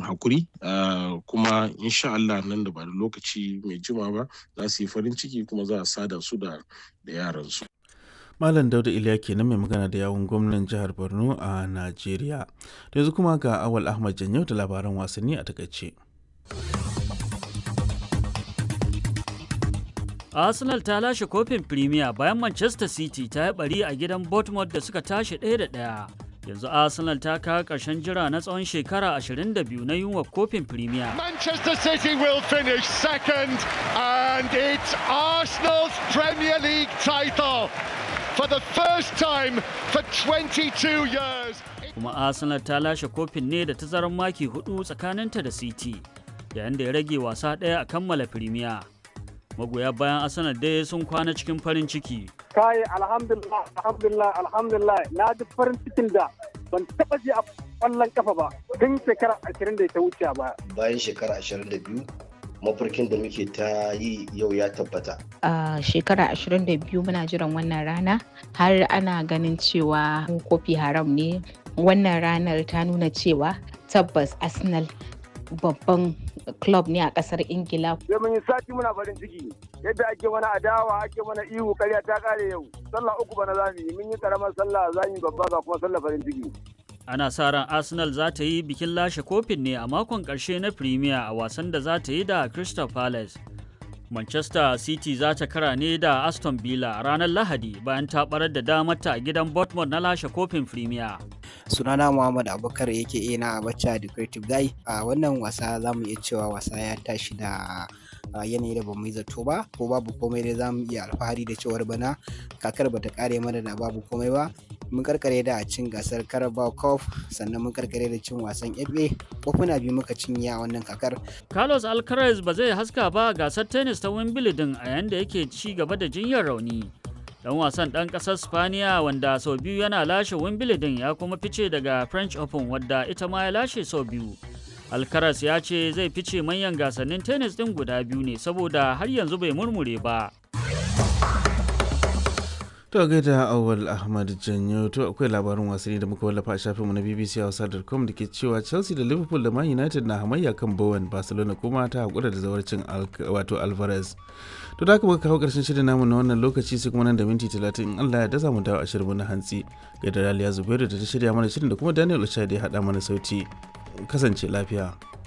hakuri kuma insha Allah nan da ba da lokaci mai jima ba za su yi farin ciki kuma za a sada su da yaransu. Malam Dauda Iliya kenan mai magana da yawun gwamnan jihar Borno a Najeriya. yanzu kuma ga Awal Ahmad Janyau da labaran wasanni a takaice. Arsenal ta lashe kofin Premier bayan Manchester City ta yi bari a gidan Bournemouth da suka tashi ɗaya da ɗaya. Yanzu Arsenal ta kawo ƙarshen jira na tsawon shekara 22 na yunwa kofin Premier. Manchester City will finish second and it's Arsenal's Premier League title for the first time for 22 years. Kuma Arsenal ta lashe kofin ne da tazarar maki hudu tsakaninta da City, yayin da ya rage wasa ɗaya a kammala Premier. magoya bayan arsenal dai sun kwana cikin farin ciki kai alhamdulillah alhamdulillah alhamdulillah na ji farin cikin da ban taba ji a kwallon kafa ba tun shekara ashirin da ta wuce ba bayan shekara ashirin da biyu mafarkin da muke ta yi yau ya tabbata a shekara ashirin da biyu muna jiran wannan rana har ana ganin cewa kofi haram ne wannan ranar ta nuna cewa tabbas arsenal babban club ne a kasar ingila sai mun yi sati muna farin ciki yadda ake mana adawa ake mana ihu karya ta kare yau sallah uku bana za mu yi mun yi karamar sallah za mu yi babba ga kuma sallah farin ciki ana sa ran arsenal za ta yi bikin lashe kofin ne a makon karshe na premier a wasan da za ta yi da crystal palace manchester city za ta kara ne da aston villa a ranar lahadi bayan ta barar da damarta a gidan bournemouth na lashe kofin premier sunana muhammad abubakar yake ina a bacca da creative guy a wannan wasa za mu iya cewa wasa ya tashi da yanayi da bamu yi zato ba ko babu komai dai za mu iya alfahari da cewar bana kakar bata kare mana da babu komai ba mun karkare da cin gasar carabao cup sannan mun karkare da cin wasan fa kofuna biyu muka cinye a wannan kakar carlos alcaraz ba zai haska ba gasar tennis ta wimbledon a yayin da yake ci gaba da jinyar rauni dan wasan dan kasar spaniya wanda sau biyu yana lashe wimbledon ya kuma fice daga french open wadda ita ma ya lashe sau biyu alcaraz ya ce zai fice manyan gasannin tennis din guda biyu ne saboda har yanzu bai murmure ba To gaida awal Ahmad Janyo to akwai labarin wasanni da muka wallafa a shafinmu na BBC Hausa.com da ke cewa Chelsea da Liverpool da Man United na hamayya kan Bowen Barcelona kuma ta hakura da zawarcin wato Alvarez. To da haka muka kawo karshen shirin namu na wannan lokaci sai kuma nan da minti 30 in Allah ya dasa mu dawo a shirin na hantsi. Gaida Raliya Zubairu da ta shirya mana shirin da kuma Daniel Ochai da ya haɗa mana sauti. Kasance lafiya.